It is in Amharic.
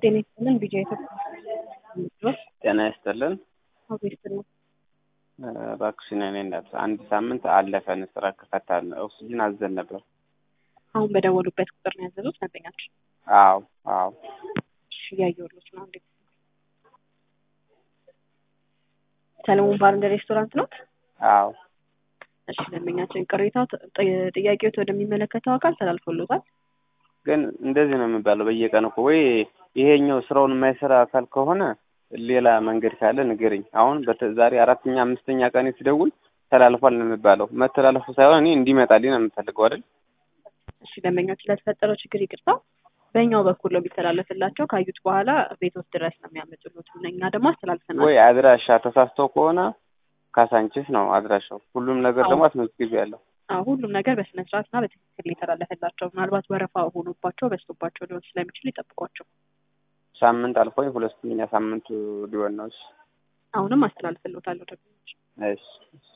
ጤና ይስጥልን ቢጃ ኢትዮጵያ ጤና ይስጥልን። አቤት ነው። እባክሽን እኔ እናት አንድ ሳምንት አለፈን ስራ ከፈታን ኦክሲጅን አዘን ነበር። አሁን በደወሉበት ቁጥር ነው ያዘዙት ደንበኛችን? አዎ አዎ። እሺ እያየሁሎት ነው። እንዴት ሰለሞን ባር እንደ ሬስቶራንት ነው? አዎ እሺ ደንበኛችን ቅሬታ ጥያቄዎት ወደሚመለከተው አካል ተላልፎሎታል። ግን እንደዚህ ነው የሚባለው በየቀኑ እኮ ወይ ይሄኛው ስራውን የማይሰራ አካል ከሆነ ሌላ መንገድ ካለ ንገረኝ። አሁን ዛሬ አራተኛ አምስተኛ ቀን ሲደውል ተላልፏል ነው የሚባለው። መተላለፉ ሳይሆን እኔ እንዲመጣልኝ ነው የምፈልገው አይደል? እሺ ደንበኞች ስለተፈጠረው ችግር ይቅርታ። በእኛው በኩል ነው ቢተላለፍላቸው ካዩት በኋላ ቤቶት ድረስ ነው የሚያመጡሉት። እኛ ደግሞ አስተላልፈናል። ወይ አድራሻ ተሳስተው ከሆነ ካሳንቺስ ነው አድራሻው። ሁሉም ነገር ደግሞ አስመዝግቢ ያለው አዎ ሁሉም ነገር በስነ ስርዓት እና በትክክል የተላለፈላቸው ምናልባት ወረፋ ሆኖባቸው በዝቶባቸው ሊሆን ስለሚችል ይጠብቋቸው። ሳምንት አልፎኝ ሁለተኛ ሳምንቱ ሊሆን ነው። እሺ አሁንም አስተላልፍልዎታለሁ ደንበኞች እሺ